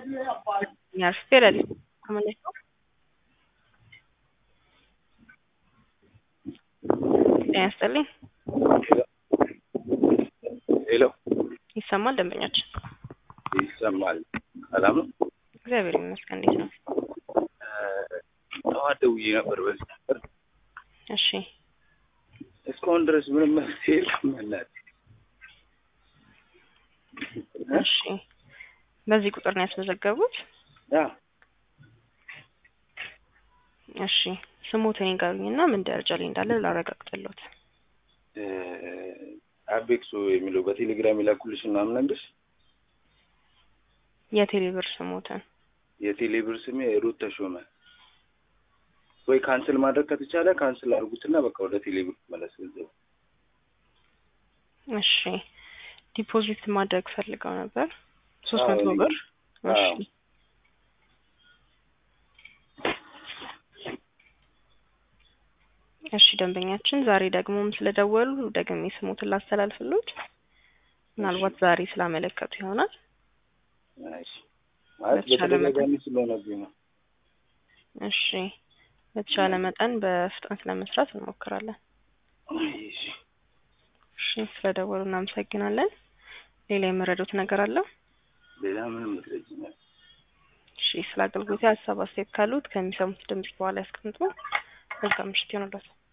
Señor Spirel, ¿cómo le va? ጤና ይስጥልኝ። ሄሎ ይሰማል ደንበኛችን? ይሰማል። ሰላም ነው። እግዚአብሔር ይመስገን። እንዴት ነው? ጠዋት ደውዬ ነበር በዚህ ነበር እሺ እስካሁን ድረስ ምንም መፍትሄ የለም። እናት እሺ። በዚህ ቁጥር ነው ያስመዘገቡት? እሺ ስሞትን ይንገሩኝና ምን ደረጃ ላይ እንዳለ ላረጋግጥልዎት። አቤክሶ የሚለው በቴሌግራም የላኩልሽ ምናምን ነግርሽ የቴሌ ብር ስሞትን የቴሌ ብር ስሜ ሩት ተሾመ። ወይ ካንስል ማድረግ ከተቻለ ካንስል አድርጉትና በቃ ወደ ቴሌ ብር መለስ ገንዘቡ። እሺ ዲፖዚት ማድረግ ፈልገው ነበር ሶስት አዎ፣ መቶ እኔ- ብር እሺ አዎ። እሺ ደንበኛችን ዛሬ ደግሞም ስለደወሉ ደግሜ ስሞትን ላስተላልፍሎት ምናልባት ዛሬ ስላመለከቱ ይሆናል እሺ። ማለት በተቻለ በተደጋጋሚ ስለሆነብኝ ነው። እሺ በተቻለ መጠን በፍጥነት ለመስራት እንሞክራለን እሺ። እሺ ስለደወሉ እናመሰግናለን ሌላ የመረዱት ነገር አለ ሌላ ምንም ምትለጅኛል። እሺ ስለ አገልግሎት ሀሳብ አስተያየት ካሉት ከሚሰሙት ድምጽ በኋላ ያስቀምጡ መልካም ምሽት ይሆንላችሁ